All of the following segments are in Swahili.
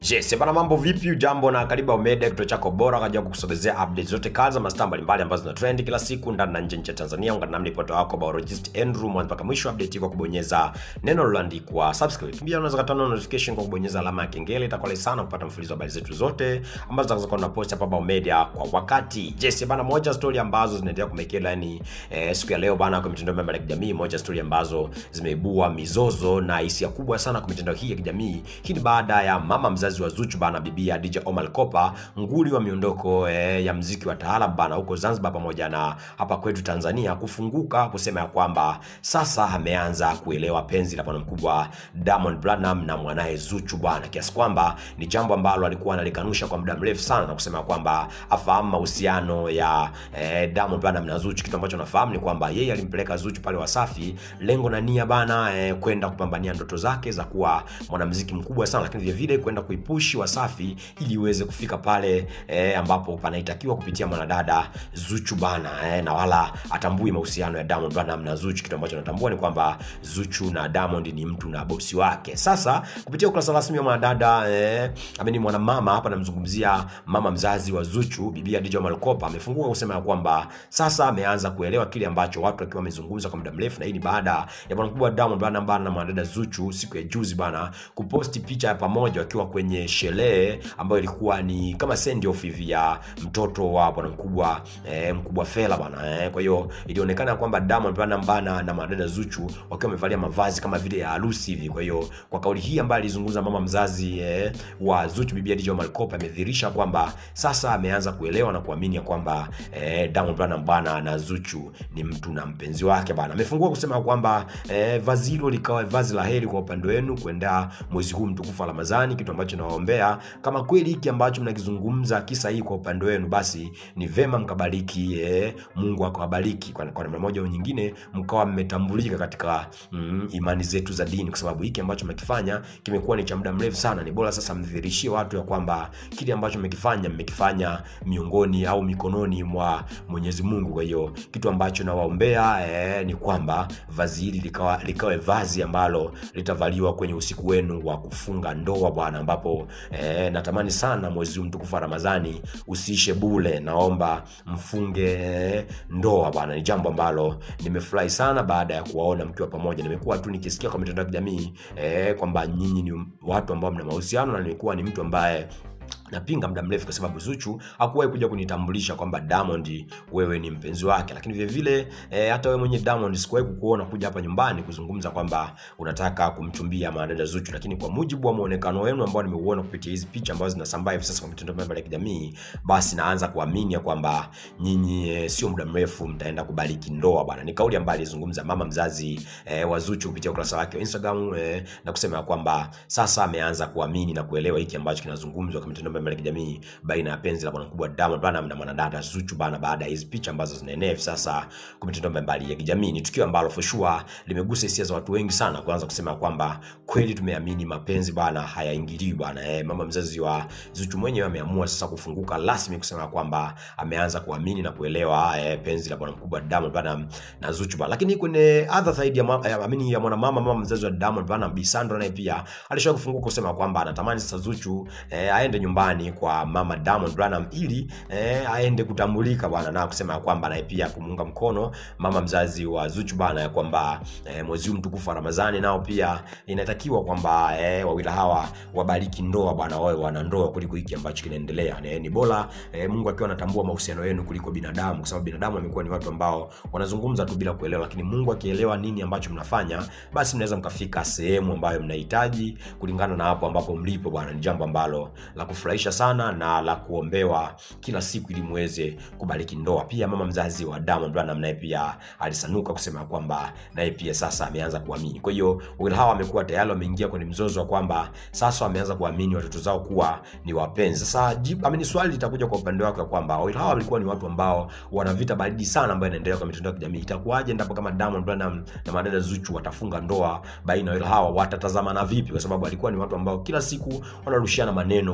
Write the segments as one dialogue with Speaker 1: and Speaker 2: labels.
Speaker 1: Yes, bana mambo vipi? Jambo na karibu Omega, kituo chako bora kwa ajili ya kukusogezea updates zote kazi za mastaa mbalimbali ambazo zina trend kila siku ndani na nje nchi ya Tanzania. Ungana nami ripota wako biologist Andrew mwanzo mpaka mwisho update kwa kubonyeza neno lililoandikwa subscribe. Pia unaweza kutana notification kwa kubonyeza alama ya kengele, itakuwa rahisi sana kupata mfululizo wa habari zetu zote ambazo zitakazokuwa na post hapa Omega kwa wakati. Yes, bana moja story ambazo zinaendelea kumekela yani eh, siku ya leo bana kwa mitandao mbalimbali ya kijamii, moja story ambazo zimeibua mizozo na hisia kubwa sana kwa mitandao hii ya kijamii. Hii ni baada ya mama mzazi wa Zuchu bana, bibia DJ Omar Kopa, nguli wa miondoko eh, ya mziki wa taarab bana huko Zanzibar pamoja na hapa kwetu Tanzania, kufunguka kusema ya kwamba sasa ameanza kuelewa penzi la bwana mkubwa Diamond Platnumz na mwanaye Zuchu bwana, kiasi kwamba ni jambo ambalo alikuwa analikanusha kwa muda mrefu sana na kusema kwamba afahamu mahusiano ya eh, Diamond Platnumz na Zuchu. Kitu ambacho nafahamu ni kwamba yeye alimpeleka Zuchu pale Wasafi, lengo na nia bana eh, kwenda kupambania ndoto zake za kuwa mwanamuziki mkubwa sana, lakini vile vile kwenda kuipushi Wasafi ili iweze kufika pale eh, ambapo panaitakiwa kupitia mwanadada Zuchu bana eh, na wala atambui mahusiano ya Diamond Platnumz na Zuchu. Kitu ambacho natambua ni kwamba Zuchu na Diamond ni mtu na bosi wake. Sasa kupitia ukurasa rasmi wa mwanadada eh, ameni mwanamama hapa, namzungumzia mama mzazi wa Zuchu, bibia DJ Omar Kopa, amefunguka kusema ya kwamba sasa ameanza kuelewa kile ambacho watu wakiwa wamezungumza kwa muda mrefu, na hii ni baada ya bwana mkubwa Diamond Platnumz bana na mwanadada Zuchu siku ya juzi bana kuposti picha ya pamoja wakiwa kwenye sherehe ambayo ilikuwa ni kama send off hivi ya mtoto wa bwana mkubwa eh, mkubwa Fela bana eh. Kwa hiyo ilionekana kwamba Diamond Platnumz bana na mwanadada Zuchu wakiwa wamevalia mavazi kama vile ya harusi hivi. Kwa hiyo kwa kauli hii ambayo alizungumza mama mzazi eh, wa Zuchu bibia DJ Omar Kopa amedhihirisha kwamba sasa ameanza kuelewa na kuamini ya kwamba eh, Diamond Platnumz bana na Zuchu ni mtu na mpenzi wake bana. Amefungua kusema kwamba eh, vazi hilo likawa vazi la heri kwa upande wenu kuendea mwezi huu mtukufu wa Ramadhani, kitu ambacho nawaombea kama kweli hiki ambacho mnakizungumza kisa hii kwa upande wenu, basi ni vema mkabariki eh, Mungu akawabariki kwa kwa namna moja au nyingine, mkawa mmetambulika katika mm, imani zetu za dini, kwa sababu hiki ambacho mmekifanya kimekuwa ni cha muda mrefu sana. Ni bora sasa mdhihirishie watu ya kwamba kile ambacho mmekifanya mmekifanya miongoni au mikononi mwa Mwenyezi Mungu. Kwa hiyo kitu ambacho nawaombea eh, ni kwamba vazi hili likawa likawe vazi ambalo litavaliwa kwenye usiku wenu wa kufunga ndoa bwana, ambapo eh, natamani sana mwezi huu mtukufu wa Ramadhani usiishe bule. Naomba mfunge eh, ndoa bwana. Ni jambo ambalo nimefurahi sana baada ya kuwaona mkiwa pamoja. Nimekuwa tu nikisikia kwa mitandao ya kijamii eh, kwamba nyinyi ni watu ambao mna mahusiano na nimekuwa ni mtu ambaye napinga muda mrefu kwa sababu Zuchu hakuwahi kuja kunitambulisha kwamba Diamond wewe ni mpenzi wake, lakini vile vile e, hata wewe mwenye Diamond sikuwahi kukuona kuja hapa nyumbani kuzungumza kwamba unataka kumchumbia mwanadada Zuchu, lakini kwa mujibu wa muonekano wenu ambao nimeuona kupitia hizi picha ambazo zinasambaa hivi sasa kwa mitandao mbalimbali ya kijamii, basi naanza kuamini kwamba nyinyi e, sio muda mrefu mtaenda kubariki ndoa bwana. Ni kauli ambayo alizungumza mama mzazi e, wa Zuchu kupitia ukurasa wake wa Instagram e, na kusema kwamba sasa ameanza kuamini na kuelewa hiki ambacho kinazungumzwa kwa mitandao mbalimbali ya kijamii baina ya penzi la bwana mkubwa Diamond Platnumz na mwanadada Zuchu bana, baada ya hizi picha ambazo zinaenea hivi sasa kwa mitandao mbalimbali ya kijamii. Ni tukio ambalo for sure limegusa hisia za watu wengi sana, kuanza kusema kwamba kweli tumeamini mapenzi bana hayaingiliwi bana. Eh, mama mzazi wa Zuchu mwenyewe ameamua sasa kufunguka rasmi kusema kwamba ameanza kuamini na kuelewa eh, penzi la bwana mkubwa Diamond Platnumz na Zuchu bana. Lakini kwenye other side ya mama, eh, amini ya mwanamama mama mzazi wa Diamond Platnumz Bi Sandra naye pia alishawahi kufunguka kusema kwamba anatamani sasa Zuchu eh, aende nyumbani kwa mama Diamond Platnumz ili eh, aende kutambulika bwana, na kusema kwamba naye pia kumuunga mkono mama mzazi wa Zuchu bana, ya kwamba eh, mwezi huu mtukufu wa Ramadhani nao pia inatakiwa kwamba eh, wawili hawa wabariki ndoa bwana, wawe wana ndoa kuliko hiki ambacho kinaendelea. Eh, ni bora eh, Mungu akiwa anatambua mahusiano yenu kuliko binadamu, kwa sababu binadamu amekuwa ni watu ambao wanazungumza tu bila kuelewa, lakini Mungu akielewa nini ambacho mnafanya, basi mnaweza mkafika sehemu ambayo mnahitaji kulingana na hapo ambapo mlipo bwana. Ni jambo ambalo la kufurahisha sana na la kuombewa kila siku ili muweze kubariki ndoa. Pia mama mzazi wa Diamond Platnumz naye pia alisanuka kusema kwamba naye pia sasa ameanza kuamini. Kwa hiyo wawili hawa wamekuwa tayari wameingia kwenye mzozo wa kwamba sasa wameanza kuamini watoto zao kuwa ni wapenzi. Sasa jibu amini, swali litakuja kwa upande wake kwamba wawili hawa walikuwa ni watu ambao wana vita baridi sana ambayo inaendelea kwa mitandao ya kijamii. Itakuwaje endapo kama Diamond Platnumz na madada Zuchu watafunga ndoa baina ya wawili hawa, watatazamana vipi? Kwa sababu walikuwa ni watu ambao kila siku wanarushiana maneno, kwa maana ya kwamba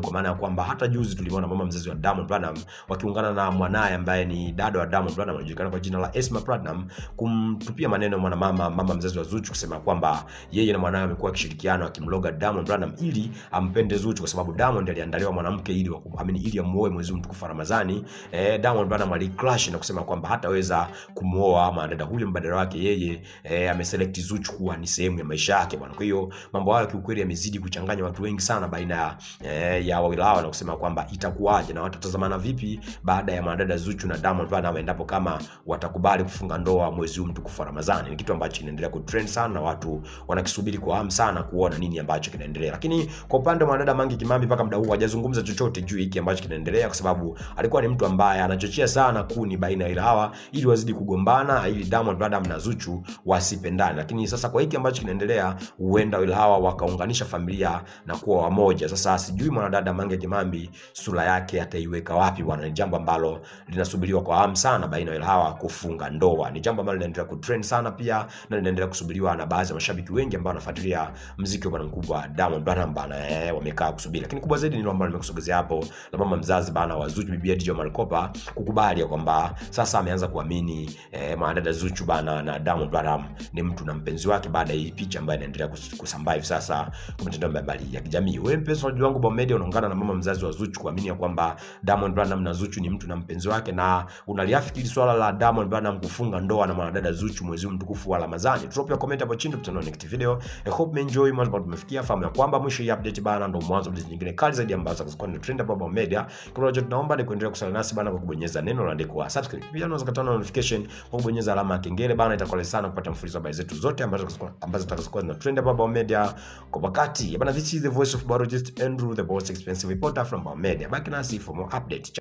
Speaker 1: kwamba hata juzi tulimwona mama mzazi wa Diamond Platinum wakiungana na mwanaye ambaye ni dada wa Diamond Platinum anajulikana kwa jina la Esma Platinum kumtupia maneno mwanamama mama mzazi wa Zuchu kusema kwamba yeye na mwanawe amekuwa akishirikiana akimloga Diamond Platinum ili ampende Zuchu kwa sababu Diamond aliandaliwa mwanamke ili wakumamini ili amuoe mwezi mtukufu wa Ramadhani. Eh, Diamond Platinum aliclash na kusema kwamba hataweza kumuoa mwanadada huyo, mbadala wake yeye eh, ameselect Zuchu kuwa ni sehemu ya maisha yake bwana. Kwa hiyo mambo hayo kiukweli yamezidi kuchanganya watu wengi sana baina ya eh, ya wawili hao na kusema kwamba itakuwaje na watatazamana vipi baada ya mwanadada Zuchu na Diamond Platinum endapo kama watakubali kufunga ndoa mwezi huu mtukufu wa Ramadhani. Ni kitu ambacho kinaendelea kutrend sana na watu wanakisubiri kwa hamu sana kuona nini ambacho kinaendelea. Lakini kwa upande wa mwanadada Mange Kimambi mpaka muda huu hajazungumza chochote juu hiki ambacho kinaendelea, kwa sababu alikuwa ni mtu ambaye anachochea sana kuni baina ya hawa ili wazidi kugombana, ili Diamond Platinum na Zuchu wasipendane. Lakini sasa kwa hiki ambacho kinaendelea, huenda wale hawa wakaunganisha familia na kuwa wamoja. Sasa sijui mwanadada Mange Kimambi sura yake ataiweka wapi bwana. Ni jambo ambalo linasubiriwa kwa hamu sana baina ya hawa kufunga ndoa. Ni jambo ambalo linaendelea kutrend sana pia na linaendelea kusubiriwa na baadhi ya mashabiki wengi ambao wanafuatilia mziki wa bwana mkubwa Diamond Platnumz bana, eh, wamekaa kusubiri. Lakini kubwa zaidi ni ile ambalo nimekusogezea hapo la mama mzazi bana wa Zuchu, bibi Dija Malkopa kukubali ya kwamba sasa ameanza kuamini eh, mwanadada Zuchu bana na Diamond Platnumz ni mtu na mpenzi wake baada ya hii picha ambayo inaendelea kus- kusambaa hivi sasa kwa mitandao mbalimbali ya kijamii. Wewe mpenzi wa wangu Bomba Media unaungana na mama mzazi wa Zuchu kuamini ya kwamba Diamond Platnumz na Zuchu ni mtu na mpenzi wake na unaliafikiri swala la Diamond Platnumz kufunga ndoa na mwanadada Zuchu mwezi huu mtukufu wa Ramadhani. Drop your comment hapo chini tutanao next video. I hope you enjoy mambo ambayo tumefikia. Fahamu ya kwamba mwisho hii update bana ndo mwanzo wa updates nyingine kali zaidi ambazo zitakuwa ni trend hapa Bomba Media. Kama unajua tunaomba ni kuendelea kusaliana nasi bana kwa kubonyeza neno lililoandikwa subscribe. Pia unaweza kutana notification kwa kubonyeza alama ya kengele bana, itakuwa rahisi sana kupata mfululizo wa habari zetu zote ambazo ambazo zitakazokuwa zina trend hapa Bomba Media kwa wakati. Bana, this is the voice of biologist Andrew, the most expensive reporter from Bomba Media. Baki nasi for more update.